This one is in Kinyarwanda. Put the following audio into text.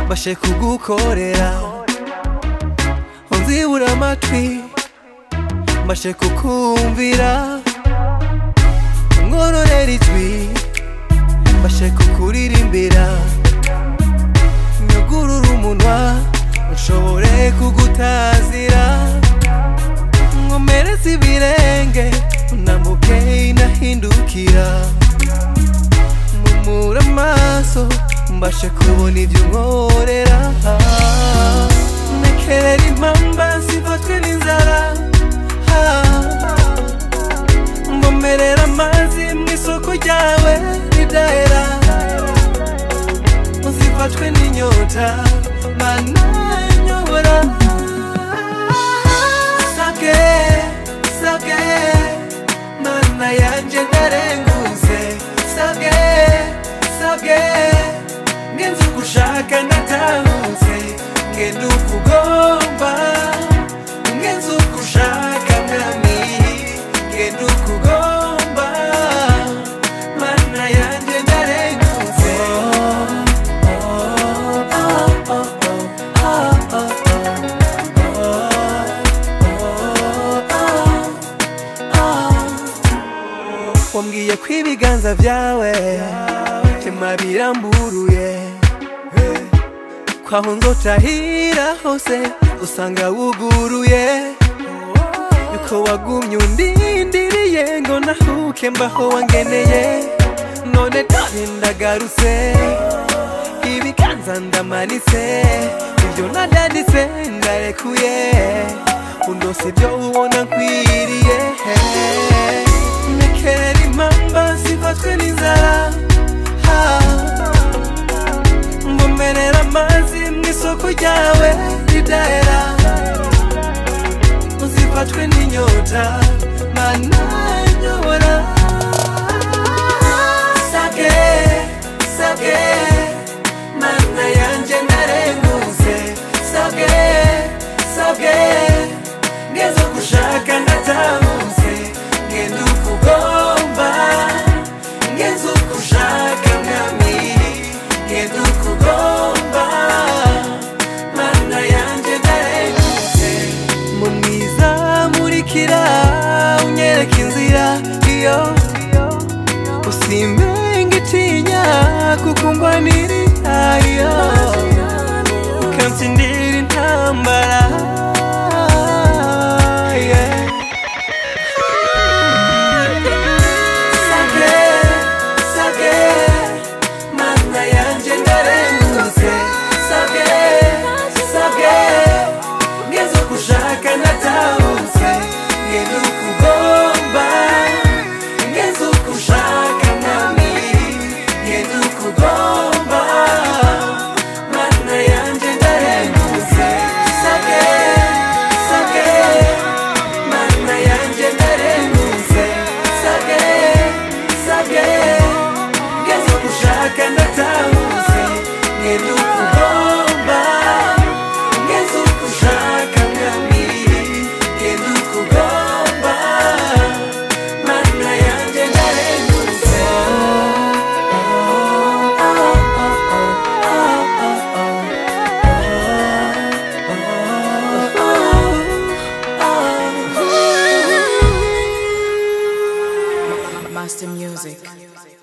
bashe kugukorera unzibura amatwi mbashe kukumvira nkororera ijwi mbashe kukuririmbira nyugurura umunwa nshobore kugutazira nkomereze ibirenge unambuke inahindukira mumura amaso mbashe kubona ibyo unkorera nekerera impamba zifatwe n'inzara mbomerera amazi mu isoko ryawe ridahera uzifatwe n'inyota bananyobora sake sake mana yanjye ntarenguse sake sake ngenze ugushaka natahutse ngenda ukugomba ngenze ugushaka mwami ngenda ukugomba mana yanjye ntarenguse wambwiye ko ibiganza byawe tema biramburuye kwaho nzotahira hose usanga wuguruye yuko wagumye undindiriye ngo nahuke mbaho wangeneye none dore ndagarutse ibiganza ndamanitse ibyo nadaditse ndarekuye undose ibyo ubona nkwiriye nekera impamba zifatwe n'inzara Ah. mbomerera amazi mu isoko ryawe ridahera uzifatwe n'inyota mana nyobora sake sake mana yanjye ntarenguse sake sake ngeze gushaka ndatahuse ngenda ukugomba ngeze ugushaka mwami ngenda ukugomba mana yanjye ntarenguse mumwiza murikira unyereka inzira iyo usimbenga itinya kuko mbonira iyo ukansindira intambara yeah. Sake, sake, mana yanjye ndarengutse. Sake, sake, ngeze kushaka natahutse. Ngeze ukugomba, ngeze ukushaka mwami. Ngeze ukugomba, mana yanjye ndarengutse. Sake, sake, mana yanjye ndarengutse. Sake, sake, ngeze kushaka natahutse. Ngeze ukugomba, ngeze ukushaka mwami. Ngeze ukugomba, mana yanjye ndarengutse. Master Music.